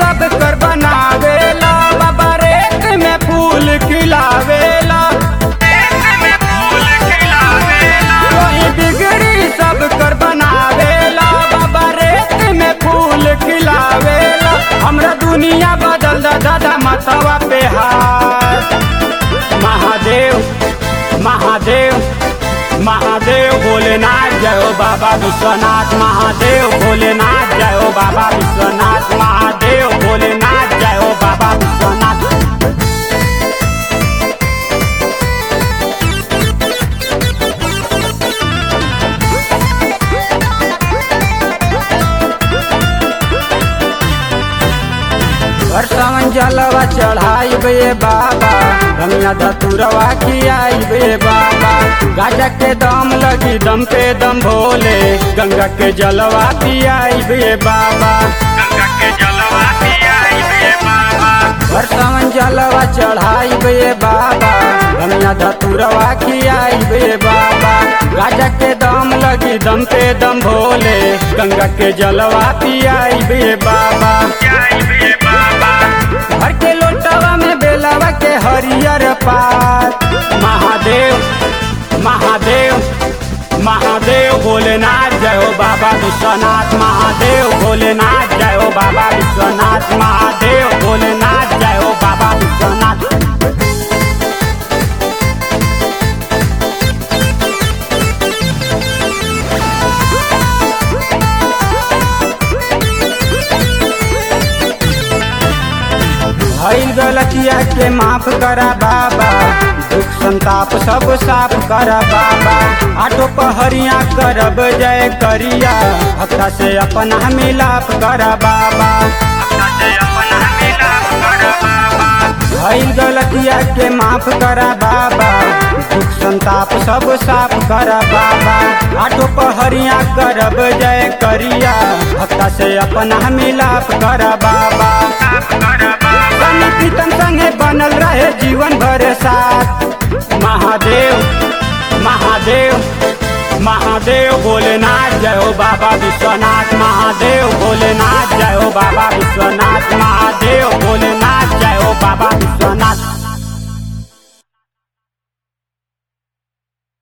सब कर बनावेला बाबा रेत में फूल खिलावेला कोई बिगड़ी सब कर बनावेला बाबा रेत में फूल खिलावेला हमरा दुनिया बदल दा दादा मतवा पे हाथ महादेव महादेव महादेव भोलेनाथ जय हो बाबा विश्वनाथ महादेव भोलेनाथ जय हो बाबा विश्वनाथ महादेव भोलेनाथ जय हो बाबा विश्वनाथ हर सावन जलवा चढ़ाई बे बाबा गंगा धतुरवा खियाई बे बाबा गाजा के दम लगी दम पे दम भोले गंगा के जलवा पियाई बे बाबा गंगा के जलवा पियाई बे बाबा हर सावन जलवा चढ़ाई बे बाबा गंगा धतुरवा खियाई बे बाबा गाजा के दम लगी दम पे दम भोले गंगा के जलवा पियाई बे बाबा हर के लोटवा में बेलवा के हरियर पात महादेव महादेव महादेव भोलेनाथ जय हो बाबा विश्वनाथ महादेव भोलेनाथ जय हो बाबा विश्वनाथ महादेव भोलेनाथ जय हो बाबा विश्वनाथ भइल गलतिया के माफ करा बाबा दुख संताप सब साफ करा बाबा आटो पहरिया करब जय करिया भक्ता से अपना मिलाप करा बाबा भइल गलतिया के माफ करा बाबा दुख संताप सब साफ करा बाबा आटो पहरिया करब जय करिया भक्ता से अपना मिलाप करा बाबा सनी प्रीतम संगे बनल रहे जीवन भर साथ महादेव महादेव महादेव भोलेनाथ जय हो बाबा विश्वनाथ महादेव भोलेनाथ जय हो बाबा विश्वनाथ महादेव भोलेनाथ जय हो बाबा विश्वनाथ